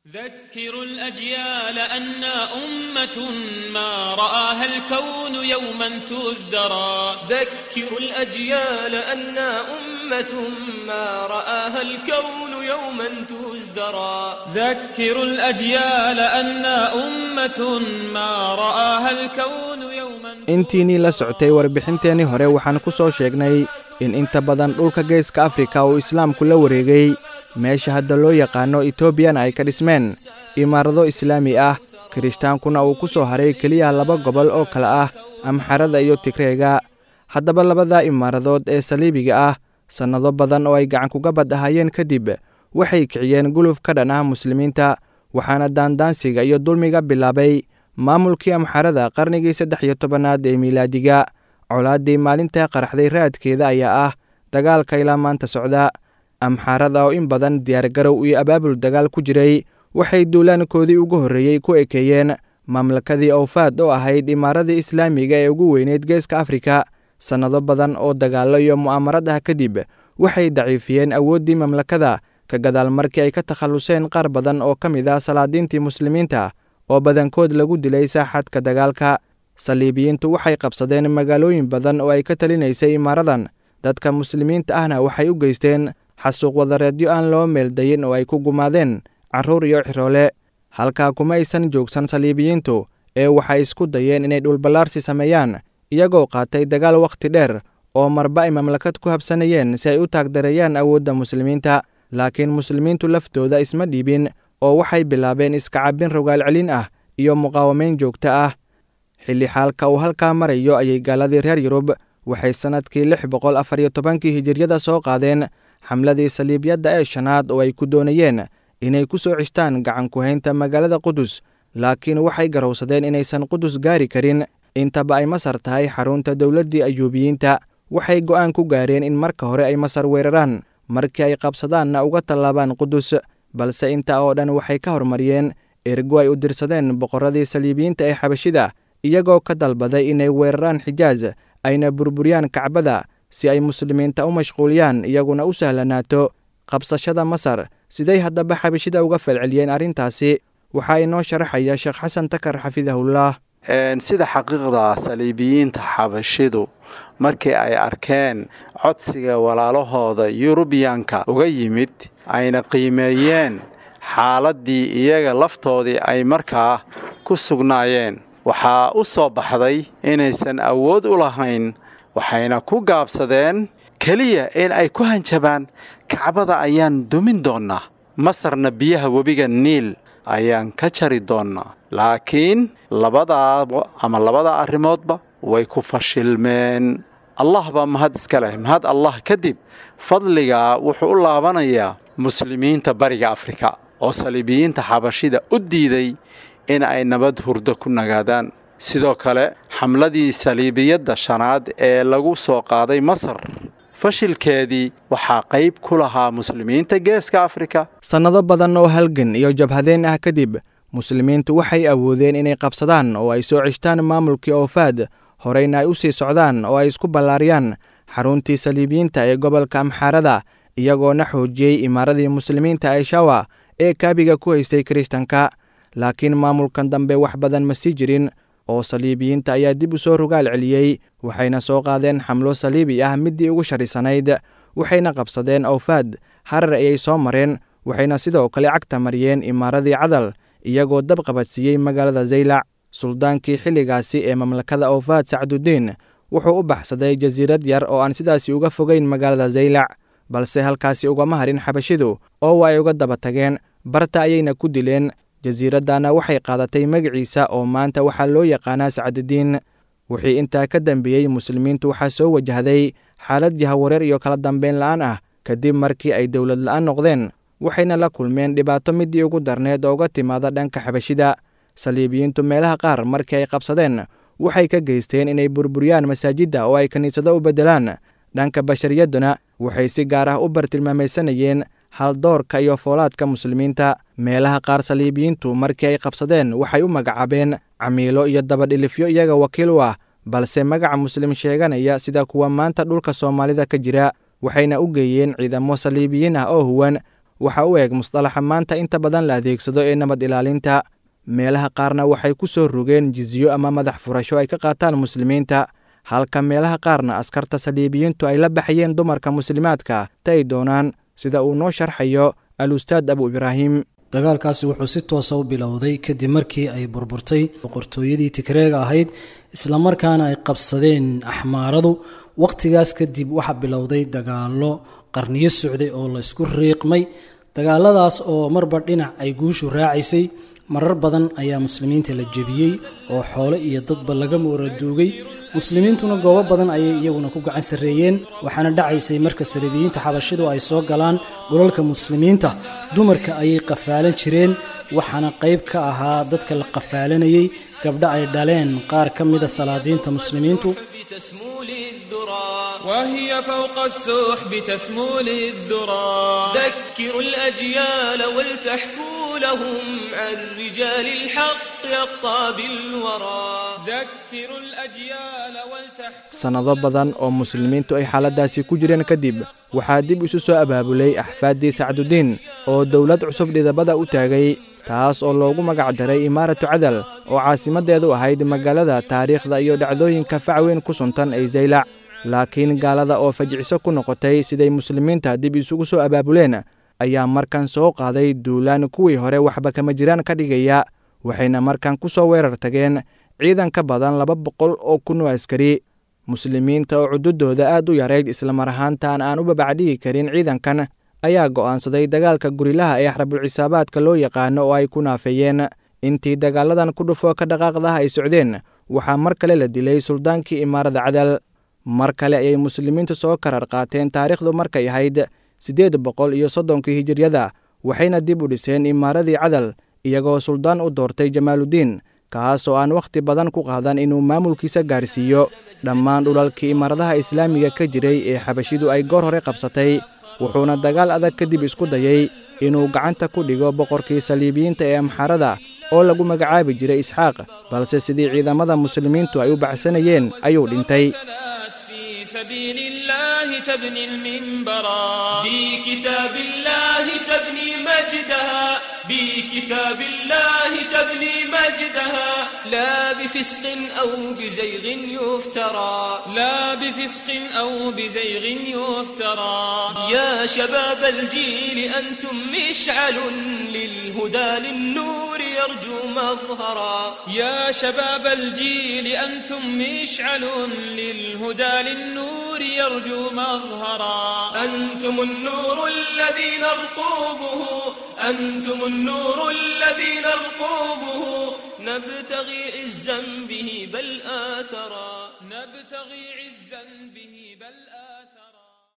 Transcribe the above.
ذكروا الأجيال أنا أمة ما رآها الكون يوما تزدرى ذكروا الأجيال أنا أمة ما رآها الكون يوما تزدرى ذكروا الأجيال أنا أمة ما رآها الكون يوما intiinnii la socotay warbixinteennii hore waxaan ku soo sheegnay in inta badan dhulka geeska afrika uu islaamku la wareegay meesha hadda loo yaqaano etoobiyana ay ka dhismeen imaarado islaami ah kirishhtaankuna uu ku soo haray keliya laba gobol oo kale ah amxarada iyo tigreega haddaba labada imaaradood ee saliibiga ah sannado badan oo ay gacan kuga bad ahaayeen kadib waxay kiciyeen guluf ka dhan ah muslimiinta waxaana daandaansiga iyo dulmiga bilaabay maamulkii amxarada qarnigii saddex iyo tobanaad ee miilaadiga colaaddii maalintaa qaraxday raadkeeda ayaa ah dagaalka ilaa maanta socda amxaarada oo in badan diyaargarow iyo abaabul dagaal ku jiray waxay duulaankoodii ugu horreeyey ku ekeeyeen mamlakadii awfaad oo ahayd imaaradii islaamiga ee ugu weyneyd geeska afrika sannado badan oo dagaallo iyo mu'aamarad ah kadib waxay daciifiyeen awooddii mamlakada ka gadaal markii ay ka takhalluseen qaar badan oo ka mid ah salaadiintii muslimiinta oo badankood lagu dilay saaxadka dagaalka saliibiyiintu waxay qabsadeen magaalooyin badan oo ay ka talinaysay imaaradan dadka muslimiinta ahna waxay u geysteen xasuuq wadareedyo aan loo meeldayin oo ay ku gumaadeen carruur iyo xiroole halkaa kuma aysan joogsan saliibiyiintu ee waxay isku dayeen inay dhulballaarsi sameeyaan iyagoo qaatay dagaal wakhti dheer oo marba ay mamlakad ku habsanayeen si ay u taagdareeyaan awoodda muslimiinta laakiin muslimiintu laftooda isma dhiibin oo waxay bilaabeen iska cabbin rogaal celin ah iyo muqaawamayn joogto ah xilli xaalka uu halkaa marayo ayay gaaladii reer yurub waxay sannadkii lix boqol afar iyo tobankii hijiryada soo qaadeen xamladii saliibyadda ee shanaad oo ay ku doonayeen inay ku soo cishtaan gacan ku-haynta magaalada qudus laakiin waxay garowsadeen inaysan qudus gaari karin intaba ay masar tahay xarunta dowladdii ayuubiyiinta waxay go'aan ku gaareen in marka hore ay masar weeraraan markii ay qabsadaanna uga tallaabaan qudus balse intaa oo dhan waxay ka hormariyeen ergo ay u dirsadeen boqorradii saliibiyiinta ee xabashida iyagoo ka dalbaday inay weeraraan xijaaj ayna burburiyaan kacbada si ay muslimiinta u mashquuliyaan iyaguna u sahlanaato qabsashada masar siday haddaba xabashida uga falceliyeen arrintaasi waxaa inoo sharaxaya sheekh xasan takar xafidahullah sida xaqiiqda saliibiyiinta xabashidu markii ay arkeen codsiga walaalahooda yurubiyanka uga yimid ayna qiimeeyeen xaaladdii iyaga laftoodii ay markaa ku sugnaayeen waxaa u soo baxday inaysan awood u lahayn waxayna ku gaabsadeen keliya in ay ku hanjabaan kacbada ayaan dumin doonnaa masarna biyaha webiga niil ayaan ka jari doonnaa laakiin labadaaba ama labada arrimoodba way ku fashilmeen allah baa mahad iska leh mahad allah kadib fadligaa wuxuu u laabanayaa muslimiinta bariga afrika oo saliibiyiinta xabashida u diiday in ay nabad hurdo ku nagaadaan sidoo kale xamladii saliibiyadda shanaad ee lagu soo qaaday masar fashilkeedii waxaa qayb ku lahaa muslimiinta geeska afrika sannado badan oo halgan iyo jabhadeen ah kadib muslimiintu waxay awoodeen inay qabsadaan oo ay soo ceshtaan maamulkii oofaad horeyna ay u sii socdaan oo ay isku ballaariyaan xaruntii saliibiyiinta ee gobolka amxaarada iyagoona xoojiyey imaaradii muslimiinta ee shawa ee kaabiga ku haystay kirishtanka laakiin maamulkan dambe wax badan ma sii jirin oo saliibiyiinta ayaa dib u soo rogaal celiyey waxayna soo qaadeen xamlo saliibi ah middii ugu sharisanayd waxayna qabsadeen awfaad harar ayay soo mareen waxayna sidoo kale cagta mariyeen imaaradii cadal iyagoo dab qabadsiiyey magaalada zaylac suldaankii xilligaasi ee mamlakada awfaad sacdudiin wuxuu u baxsaday jasiirad yar oo aan sidaasi uga fogeyn magaalada zaylac balse halkaasi ugama harin xabashidu oo waa ay uga daba tageen barta ayayna ku dileen jasiiraddana waxay qaadatay magaciisa oo maanta waxaa loo yaqaanaa sacdidiin wixii intaa ka dambeeyey muslimiintu waxaa soo wajahday xaalad jahawareer iyo kala dambeyn la'aan ah kadib markii ay dowlad la'aan noqdeen waxayna la kulmeen dhibaato midii ugu darneed oo uga timaada dhanka xabashida saliibiyiintu meelaha qaar markii ay qabsadeen waxay ka geysteen inay burburiyaan masaajidda oo ay kiniisado u beddelaan dhanka bashariyaduna waxay si gaar ah u bartilmaamaysanayeen haldoorka iyo foolaadka muslimiinta meelaha qaar saliibiyiintu markii ay qabsadeen waxay u magacaabeen camiilo iyo dabadhilifyo iyaga wakiil u ah balse magaca muslim sheeganaya sida kuwa maanta dhulka soomaalida ka jira waxayna u geeyeen ciidamo saliibiyiin ah oo huwan waxa u eg musطalaxa maanta inta badan la adeegsado ee nabad ilaalinta meelaha qaarna waxay ku soo rogeen jizyo ama madax furasho ay ka qaataan muslimiinta halka meelaha qaarna askarta saliibiyiintu ay la baxayeen dumarka muslimaadka ta ay doonaan sida uu noo sharxayo al-ustaad abu ibraahim dagaalkaasi wuxuu si toosa u bilowday kadib markii ay burburtay boqortooyadii tigreega ahayd islamarkaana ay qabsadeen axmaaradu wakhtigaas kadib waxaa bilowday dagaallo qarniyo socday oo la isku riiqmay dagaaladaas oo marba dhinac ay guushu raacaysay marar badan ayaa muslimiinta la jebiyey oo xoole iyo dadba laga mooraduugay muslimiintuna goobo badan ayay iyaguna ku gacan sarreeyeen waxaana dhacaysay marka saliibiyiinta xabashidu ay soo galaan dhulalka muslimiinta dumarka ayay qafaalan jireen waxaana qayb ka ahaa dadka la qafaalanayey gabdho ay dhaleen qaar ka mida salaadiinta muslimiintu تسمو للذرى وهي فوق السحب تسمو للذرى ذكروا الأجيال ولتحكوا لهم عن رجال الحق أقطاب الورى ذكروا الأجيال ولتحكوا sannado badan oo muslimiintu ay xaaladaasi ku jireen kadib waxaa dib isu soo abaabulay axfaaddii sacdudiin oo dowlad cusub dhidabada u taagay taas oo loogu magac daray imaaratu cadal oo caasimaddeedu ahayd magaalada taariikhda iyo dhacdooyinka facweyn ku suntan ee zaylac laakiin gaalada oo fajiciso ku noqotay siday muslimiinta dib isugu soo abaabuleen ayaa markan soo qaaday duulaan kuwii hore waxba kama jiraan ka dhigaya waxayna markan ku soo weerar tageen ciidan ka badan laba boqol oo kun oo askari muslimiinta oo cududooda aad u yarayd islamar ahaantaan aan u babacdhigi karin ciidankan ayaa go'aansaday dagaalka gurilaha ee xarbulcisaabaadka loo yaqaano oo ay ku naafeeyeen intii dagaaladan ku dhufo ka dhaqaaqdaha ay socdeen waxaa mar kale la dilay suldaankii imaarada cadal mar kale ayay muslimiintu soo karar qaateen taariikhdu markay ahayd siddeed boqol iyo soddonkii hijiryada waxayna dib u dhiseen imaaradii cadal iyagoo suldaan u doortay jamaaludiin kaas oo aan wakhti badan ku qaadan inuu maamulkiisa gaarsiiyo dhammaan dhulalkii imaaradaha islaamiga ka jiray ee xabashidu ay goor hore qabsatay wuxuuna dagaal adag kadib isku dayey inuu gacanta ku dhigo boqorkii saliibiyiinta ee amxaarada oo lagu magacaabi jiray isxaaq balse sidii ciidamada muslimiintu ay u baxsanayeen ayuu dhintay سنات في سبيل الله تبني المنبرا بكتاب الله تبني مجدها بكتاب الله تبني مجدها لا بفسق أو بزيغ يفترى لا بفسق أو بزيغ يفترى يا شباب الجيل أنتم مشعل للهدى للنور يرجو مظهرا يا شباب الجيل أنتم مشعل للهدى للنور يرجو مظهرا أنتم النور الذي نرقوبه أنتم النور الذي نرقوبه نبتغي عزا به بل آثرا نبتغي عزا به بل آثرا